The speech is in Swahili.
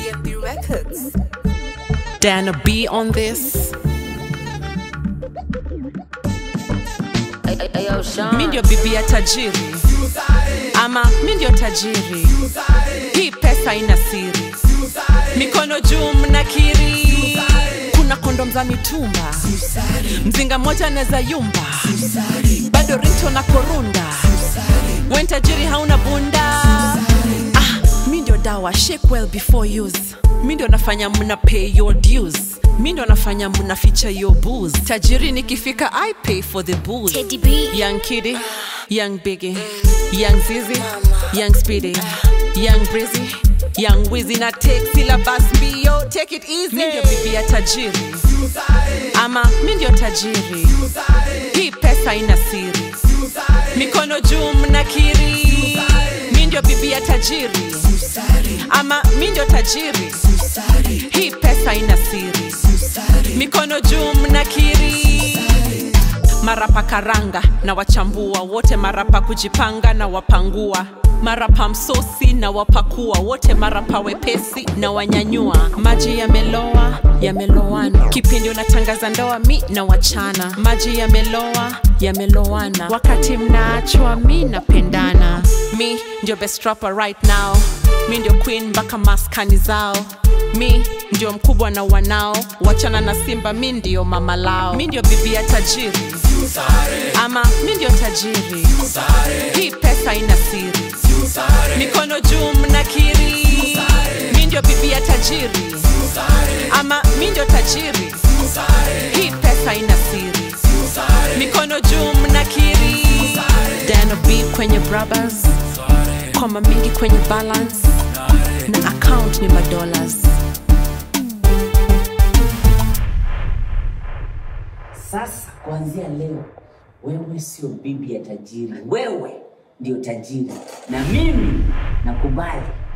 DNB Records. Dana B on this. Mi ndio bibi ya tajiri ama mi ndio tajiri. Hii pesa ina siri, mikono juu mnakiri. Kuna kondom za mitumba, mzinga mmoja anaweza yumba, bado rito na korunda. Wen tajiri hauna bunda. Ah, mi ndio dawa, shake well before use. Mi ndio nafanya mna pay your dues. Mi ndio nafanya mna feature your booze. Tajiri nikifika I pay for the booze. Teddy B. Young Kitty, Young Biggie, Young Zizi, Young Speedy, Young Breezy, Young Wizzy na take syllabus mbio, take it easy. Mi ndio bibi ya tajiri ama mi ndio tajiri. Hii pesa ina siri, mikono juu mnakiri. Mi ndio bibi ya tajiri ama mi ndio tajiri. Hii pesa ina siri, mikono juu mnakiri marapa karanga na wachambua wote marapa kujipanga na wapangua marapa msosi na wapakua wote marapa wepesi na wanyanyua maji yameloa yamelowana kipindi unatangaza ndoa mi na wachana maji yameloa yamelowana wakati mnaachwa mi napendana mi ndio best rapper right now mi ndio queen mpaka maskani zao mi ndio mkubwa na wanao wachana na simba mi ndio mama lao mi ndio bibi ya tajiri ama mi ndio tajiri hii pesa ina siri mikono juu mnakiri mi ndio bibi ya tajiri ama mi ndio tajiri hii pesa ina siri mikono juu mnakiri dano b kwenye brothers koma mingi kwenye balance na account ni madollars Sasa kuanzia leo, wewe sio bibi ya tajiri, wewe ndio tajiri, na mimi nakubali